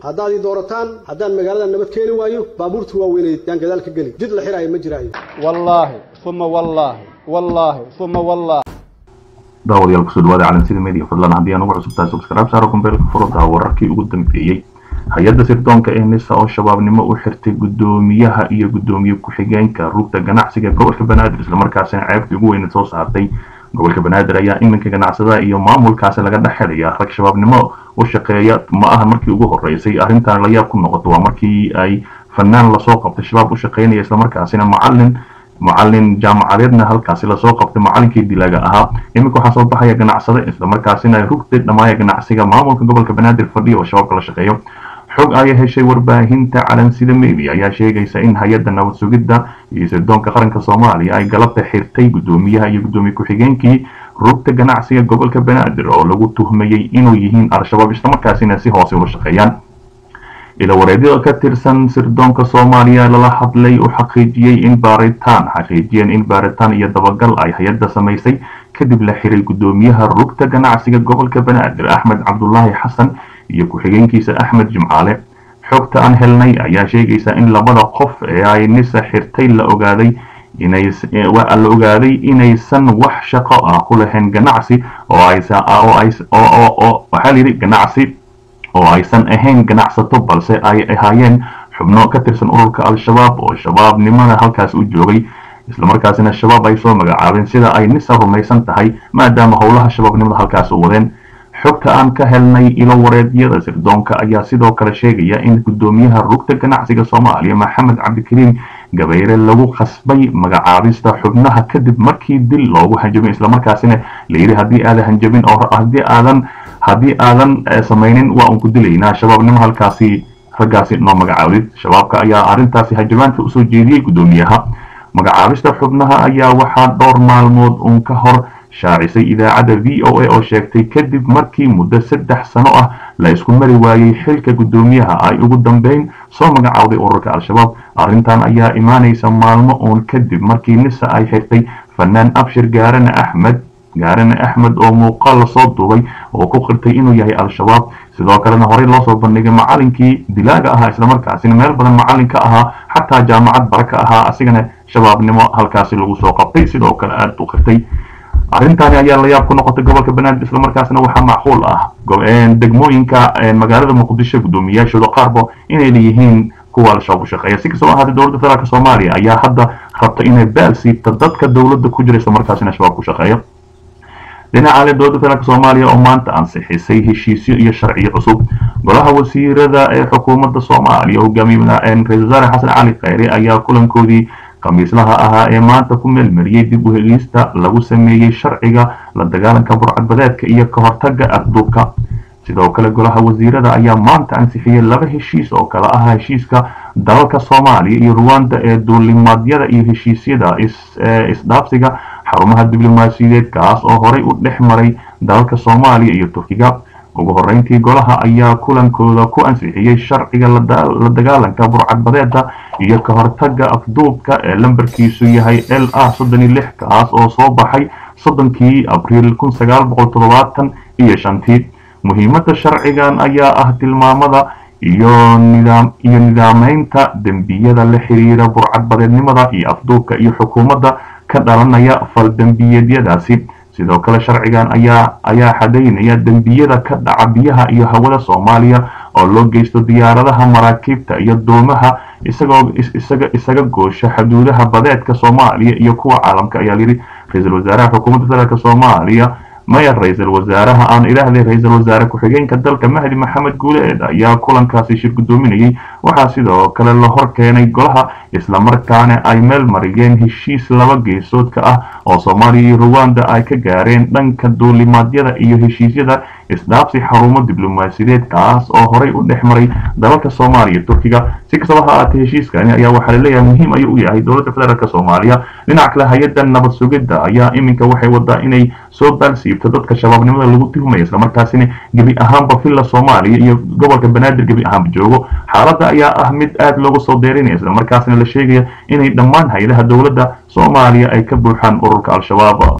haddaad ii doorataan haddaan magaalada nabad keeni waayo baabuurta waaweyneed yaan gadaal ka geli jid la xiraayo ma jiraayo wallaahi uma wallaahi wallaahi uma wallaahi daawadayaal kusoo dhawaada calansida media fadlan haddii aan ugu cusubtahay subscribe saaro kumbeelka furada wararkii ugu dambeeyey hay-adda sirdoonka ee nisa oo shabaabnimo u xirtay guddoomiyaha iyo guddoomiye ku-xigeenka rugta ganacsiga gobolka banaadir islamarkaasina ceebtii ugu weyna soo saartay gobolka banaadir ayaa iminka ganacsadaha iyo maamulkaasi laga dhex xidaya rag shabaabnimo u shaqeeya ma aha markii ugu horeysay arrintan layaab ku noqoto waa markii ay fanaan lasoo qabtay shabaab u shaqeynaya islamarkaasina macalin macalin jaamacadeedna halkaasi lasoo qabtay macalinkii dilaaga ahaa iminka waxaa soo baxaya ganacsade islamarkaasina ay rugtay dhammaaya ganacsiga maamulka gobolka banaadir fadhiya oo shabaabka la shaqeeyo xog ay heshay warbaahinta calansida media ayaa sheegaysa in hay-adda nabad sugidda iyo sirdoonka qaranka soomaaliya ay galabta xirtay guddoomiyaha iyo guddoomiye ku-xigeenkii rugta ganacsiga gobolka banaadir oo lagu tuhmayey inuu yihiin al-shabaab islamarkaasina si hoose ula shaqeeyaan ilawareedyada ka tirsan sirdoonka soomaaliya lala hadlay u xaqiijiyey in baaritaan xaqiijiyeen in baaritaan iyo dabagal ay hay-adda samaysay kadib la xiray guddoomiyaha rugta ganacsiga gobolka banaadir axmed cabdulaahi xasan iyo ku-xigeenkiisa axmed jimcaale xogta aan helnay ayaa sheegaysa in labada qof ee ay nisa xirtay la ogaaday la ogaaday inaysan wax shaqo ah ku lahayn ganacsi oo waxaa layidhi ganacsi oo aysan ahayn ganacsato balse ay ahaayeen xubno ka tirsan ururka al-shabaab oo shabaabnimada halkaas u joogay islamarkaasina shabaab ay soo magacaabeen sida ay nisa rumaysan tahay maadaama howlaha shabaabnimada halkaas u wadeen xogta aan ka helnay ilo wareedyada sirdoonka ayaa sidoo kale sheegaya in guddoomiyaha rugta ganacsiga soomaaliya maxamed cabdikariim gabayre lagu khasbay magacaabista xubnaha kadib markii dil loogu hanjabin islamarkaasina layidhi haddii aadan hanjabin oo haddii aadan haddii aadan samaynin waa un ku dilaynaa shabaabnimo halkaasi raggaasi noo magacaabid shabaabka ayaa arrintaasi hanjabaanta usoo jeediyey guddoomiyaha magacaabista xubnaha ayaa waxaa dhowr maalmood uun ka hor shaacisay idaacadda v o a oo sheegtay kadib markii muddo saddex sano ah la isku mari waayey xilka guddoomiyaha ay ugu dambeyn soo magacowday ururka al-shabaab arrintan ayaa imaanaysa maalmo uun kadib markii nisa ay xirtay fanaan abshir gaarane axmed gaarane axmed oo muuqaal lasoo duubay oo ku qirtay inuu yahay al-shabaab sidoo kalena horey loo soo bandhigay macalinkii dilaaga ahaa islamarkaasina meel badan macalin ka ahaa xataa jaamacad bara ka ahaa asigana shabaabnimo halkaasi lagu soo qabtay sidoo kale aada u qirtay arrintaani ayaa la yaab ku noqotay gobolka banaadir islamarkaasna waxaa macquul ah degmooyinka magaalada muqdisho guddoomiyaashooda qaarba inay leeyihiin kuwa al-shabaab u shaqeeya si kastoo ahaatay dowladda federaalk soomaaliya ayaa hadda rabta inay baal siibta dadka dowladda ku jira islamarkaasina shabaab ku shaqeeya dhinaca le dowladda federaalk soomaaliya oo maanta ansixisay heshiisyo iyo sharciyo cusub golaha wasiirada ee xukuumadda soomaaliya hogaamiye ra-isul wasaare xasan cali khayre ayaa kulankoodii khamiislaha ahaa ee maanta ku meelmariyey dib u hegista lagu sameeyey sharciga la dagaalanka burcadbadeedka iyo ka hortaga afduubka sidoo kale golaha wasiirada ayaa maanta ansixiyey laba heshiis oo kale ah heshiiska dalalka soomaaliya iyo ruwanda ee duulimaadyada iyo heshiisyada isdhaafsiga xarumaha diblomaasiyadeed kaas oo horey u dhex maray dalalka soomaaliya iyo turkiga ugu horeyntii golaha ayaa kulankooda ku ansixiyey sharciga la dagaalanka burcadbadeeda iyo ka hortaga afduubka ee lambarkiisu yahay l a soddon iyo lix kaas oo soo baxay soddonkii abriil kun sagaal boqol toddobaatan iyo shantii muhiimadda sharcigan ayaa ah tilmaamada iyo nidaam iyo nidaameynta dembiyada la xiriira burcadbadeednimada iyo afduubka iyo xukuumadda ka dhalanaya faldembiyeedyadaasi sidoo kale sharcigan ayaa ayaa xadaynaya dembiyada ka dhaca biyaha iyo hawada soomaaliya oo loo geysto diyaaradaha maraakiibta iyo doomaha isagoo isaga isaga goosha xuduudaha badeedka soomaaliya iyo kuwa caalamka ayaa layidhi ra-iisul wasaaraha xukuumadda federaalk soomaaliya maya ra-iisul wasaaraha aan idhaahday ra-iisul wasaare ku-xigeenka dalka mahdi maxamed guuleed ayaa kulankaasi shir guddoominayay waxaa sidoo kale la hor keenay golaha islamarkaana ay meel mariyeen heshiis laba geesoodka ah oo soomaaliya iyo ruwanda ay ka gaareen dhanka duulimaadyada iyo heshiisyada isdhaafsi xarumo diblomaasiyadeed kaas oo horey u dhex maray dalalka soomaaliya iyo turkiga si kastaba ha aatee heshiiskani ayaa waxaa laleeyahay muhiim ayuu u yahay dowladda federaalk soomaaliya dhinaca kale hay-adda nabad sugidda ayaa iminka waxay wadaa inay soo baalsiibto dadka shabaabnimada lagu tuhmaya islamarkaasina gebi ahaanba villa soomaaliya iyo gobolka banaadir gebi ahaanba joogo xaaladda ayaa ah mid aada loogu soo deerinaya islamarkaasina la sheegaya inay dhammaan hay-adaha dowladda soomaaliya ay ka buuxaan ururka al-shabaab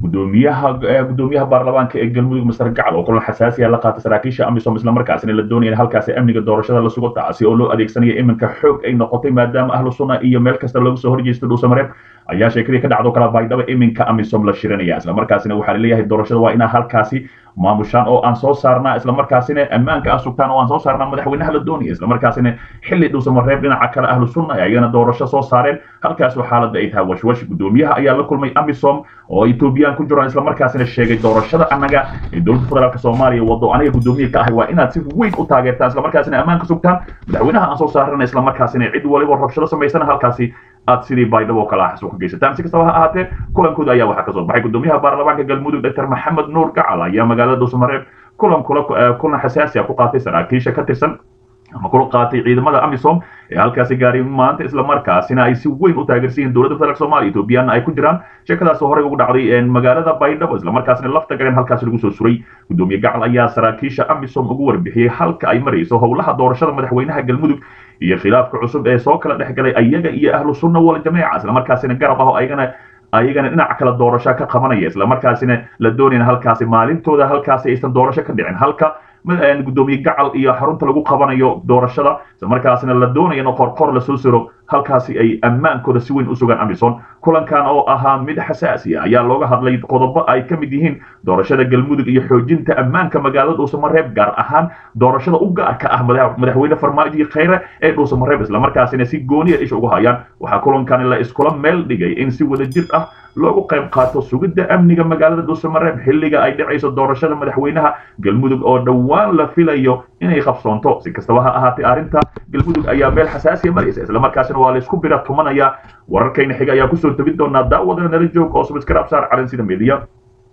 gudoomiyaha gudoomiyaha baarlamaanka ee galmudug masar gacal oo kulan xasaasi ah la qaatay saraakiisha amisom islamarkaasina la doonaya in halkaasi amniga doorashada la sugo taasi oo loo adeegsanaya iminka xoog ay noqotay maadaama ahlu sunna iyo meel kasta looga soo horjeesto dhuusamareeb ayaa sheekadii ka dhacdo kala baydhaba iminka amisom la shirinaya islamarkaasina waxaa laleeyahay doorashada waa inaa halkaasi maamushaan oo aan soo saarnaa islamarkaasina ammaanka aan sugtaan oo aan soo saarnaa madaxweynaha la doonaya islamarkaasina xilli dhuusamareeb dhinaca kale ahlu sunna ay ayagana doorasho soo saareen halkaasoo xaaladda ay tahay washwash gudoomiyaha ayaa la kulmay amisom oo etoobiyaan ku jiraan islamarkaasina sheegay doorashada annaga ee dowladda federaalk soomaaliya wado aniga gudoomiye ka ahay waa inaad si weyn u taageertaan islamarkaasina ammaanka sugtaan madaxweynaha aan soo saarana islamarkaasina cid waliba rabshado samaysana halkaasi aad sidii baydhabo kala xasuuq geysataan si kastaba ha ahaatee kulankooda ayaa waxaa kasoo baxay gudoomiyaha baarlamaanka galmudug dr maxamed nuur gacal ayaa magaalada dhuusamareeb kulan kula kulan xasaasi ah ku qaatay saraakiisha ka tirsan ama kula qaatay ciidamada amisom ee halkaasi gaaray maanta islamarkaasina ay si weyn u taageersan yihiin dowladda federaalk soomaaliya ethoobiyaana ay ku jiraan sheekadaas horey ugu dhacday magaalada baydhabo islamarkaasina lafta gareen halkaasi lagu soo suray gudoomiye gacal ayaa saraakiisha amisom ugu warbixiyey halka ay marayso howlaha doorashada madaxweynaha galmudug iyo khilaafka cusub ee soo kala dhex galay ayaga iyo ahlu sunna wal jameeca islamarkaasina garab ah oo ayagana ayagana dhinaca kale doorasho ka qabanaya islamarkaasina la doonayna halkaasi maalintooda halkaasi aysan doorasho ka dhicin halka gudoomiye gacal iyo xarunta lagu qabanayo doorashada islamarkaasina la doonayo in qorqor lasoo siro halkaasi ay ammaankooda si weyn u sugaan amison kulankan oo ahaa mid xasaasi ah ayaa looga hadlay qodobo ay ka mid yihiin doorashada galmudug iyo xoojinta ammaanka magaalada dhuusamareeb gaar ahaan doorashada u gaarka ah madaxweyne farmaajo khayre ee dhuusamareeb islamarkaasina si gooniya isha ugu hayaan waxaa kulankan la iskula meel dhigay in si wada jir ah loogu qayb qaato sugidda amniga magaalada dhuusamareeb xilliga ay dhacayso doorashada madaxweynaha galmudug oo dhowaan la filayo inay qabsoonto si kastaba ha ahaatee arrinta galmudug ayaa meel xasaasiya maraysa islamarkaasina waa la isku bira tumanaya wararkayna xiga ayaa kusoo tebin doonaa daawada nala joog oo subscribe saar calan sida media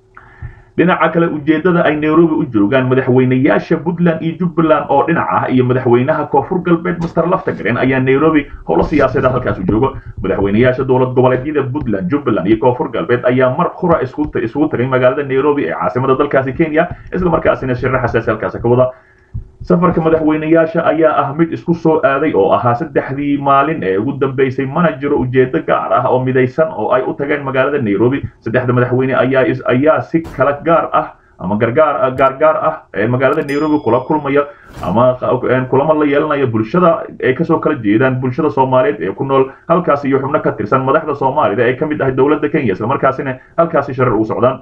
dhinaca kale ujeedada ay nairobi u joogaan madaxweynayaasha puntland iyo jubbaland oo dhinac ah iyo madaxweynaha koonfur galbeed master laftagaren ayaa nairobi howlo siyaasadeed halkaas u joogo madaxweynayaasha dowlad goboleedyada puntland jubbaland iyo koonfur galbeed ayaa mar qura isugu tagay magaalada nairobi ee caasimada dalkaasi kenya islamarkaasina shirra xasaasi halkaasi ka wada safarka madaxweynayaasha ayaa ah mid isku soo aaday oo ahaa saddexdii maalin ee ugu dambeysay mana jiro ujeedo gaar ah oo midaysan oo ay u tageen magaalada nairobi saddexda madaxweyne ayaa ayaa si kala gaar ah ama gargaar gaargaar ah ee magaalada nairobi kula kulmaya ama kulamo la yeelanaya bulshada ay kasoo kala jeedaan bulshada soomaaliyeed ee ku nool halkaas iyo xubno ka tirsan madaxda soomaalida ee ka mid ah dowladda kenya islamarkaasina halkaasi sharar ugu socdaan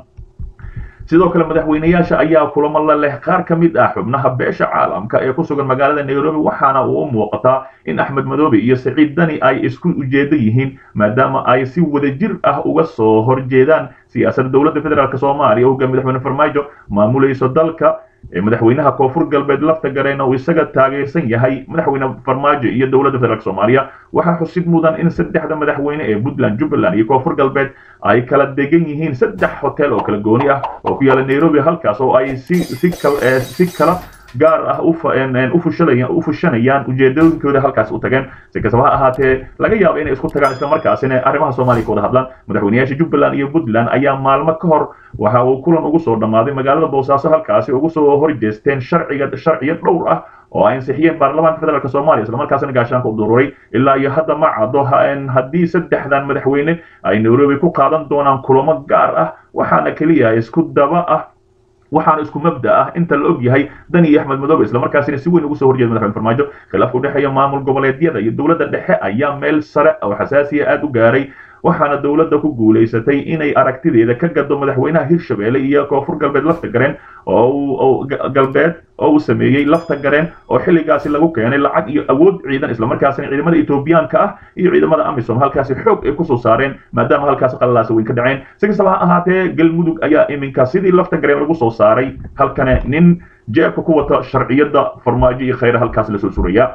sidoo kale madaxweynayaasha ayaa kulamo la leh qaar ka mid ah xubnaha beesha caalamka ee ku sugan magaalada nairobi waxaana uu u muuqataa in axmed madoobe iyo saciid dani ay isku ujeedo yihiin maadaama ay si wadajir ah uga soo horjeedaan siyaasadda dowladda federaalk soomaaliya hoggaan madaxweyne farmaajo maamulayso dalka ee madaxweynaha koonfur galbeed lafta gareyna uu isaga taageersan yahay madaxweyne farmaajo iyo dowladda federaalk soomaaliya waxaa xusid mudan in saddexda madaxweyne ee puntland jubbaland iyo koonfur galbeed ay kala degan yihiin saddex hotel oo kala gooni ah oo ku yaala nairobi halkaas oo ay si si si kala gaar ah u fushanayaan ujeedooyinkooda halkaas u tageen si kastaba ha ahaatee laga yaabo inay isku tagaan islamarkaasina arrimaha soomaaliya ka wada hadlaan madaxweynayaasha jubbaland iyo puntland ayaa maalmo ka hor waxa uu kulan ugu soo dhammaaday magaalada boosaaso halkaasi ugu soo horjeesteen sharciga sharciyo dhowr ah oo ay ansixiyeen baarlamaanka federaalk soomaaliya islamarkaasina gaashaanka u dururay ilaa iyo hadda ma caddo haddii saddexdan madaxweyne ay nairobi ku qaadan doonaan kulamo gaar ah waxaana keliya isku daba ah waxaana isku mabda ah inta la og yahay dani iyo axmed madoobe islamarkaasina si weyn ugu soo horjeeda madaxweyne farmaajo khilaafka udhexeeya maamul goboleedyada iyo dowladda dhexe ayaa meel sare oo xasaasiya aad u gaaray waxaana dowladda ku guulaysatay inay aragtideeda ka gado madaxweynaha hirshabelle iyo koonfur galbeed lafta gareen oo galbeed oo uu sameeyey lafta gareen oo xilligaasi lagu keenay lacag iyo awood ciidan islamarkaasina ciidamada etoobiyaanka ah iyo ciidamada amisom halkaasi xoog ay kusoo saareen maadaama halkaasi qalalaasa weyn ka dhaceen si kastaba ha ahaatee galmudug ayaa iminka sidii lafta gareen lagu soo saaray halkana nin jeebka ku wata sharciyada farmaajo iyo khayra halkaasi lasoo suraya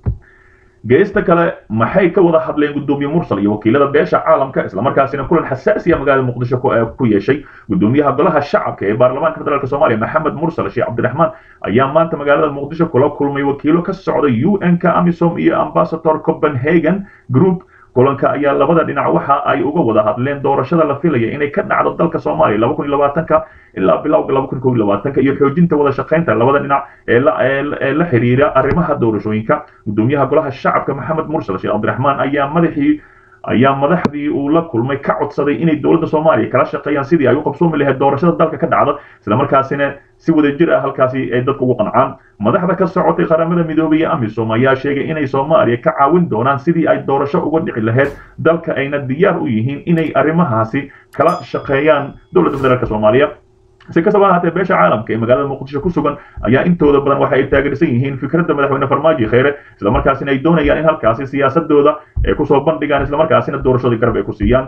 geesta kale maxay ka wada hadleen gudoomiye mursal iyo wakiilada beesha caalamka islamarkaasina kulan xasaasiya magaalada muqdisho ku yeeshay gudoomiyaha golaha shacabka ee baarlamaanka federaalk soomaaliya maxamed mursal sheekh cabdiraxmaan ayaa maanta magaalada muqdisho kula kulmay wakiilo ka socda u n ka amisom iyo ambasador copenhagen group kulanka ayaa labada dhinac waxa ay uga wada hadleen doorashada la filaya inay ka dhacdo dalka soomaaliya laba kun iyo labaatanka ilaa bilowga laba kun kow iyo labaatanka iyo xoojinta wada shaqaynta labada dhinac ee la ee la xiriira arrimaha doorashooyinka gudoomiyaha golaha shacabka maxamed mursal sheekh cabdiraxmaan ayaa madaxii ayaa madaxdii uu la kulmay ka codsaday inay dowladda soomaaliya kala shaqeeyaan sidii ay u qabsoomi lahayd doorashada dalka ka dhacda islamarkaasina si wada jir ah halkaasi ay dadku ugu qancaan madaxda ka socotay qaramada midoobay iyo amisom ayaa sheegay inay soomaaliya ka caawin doonaan sidii ay doorasho uga dhici lahayd dalka ayna diyaar u yihiin inay arrimahaasi kala shaqeeyaan dowladda federaalk soomaaliya si kastaba ahaatee beesha caalamka ee magaalada muqdisho ku sugan ayaa intooda badan waxa ay taageersan yihiin fikradda madaxweyne farmaajo kheyre islamarkaasina ay doonayaan in halkaasi siyaasadooda ay kusoo bandhigaan islamarkaasina doorashadii garab ay ku siiyaan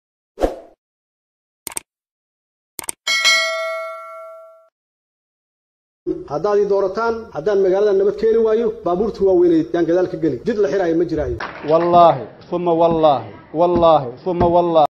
haddaad ii doorataan haddaan magaalada nabad keeni waayo baabuurta waaweyneed yaan gadaal ka geli jid la xiraayo ma jiraayo wallaahi uma wallaahi wallaahi uma wallaahi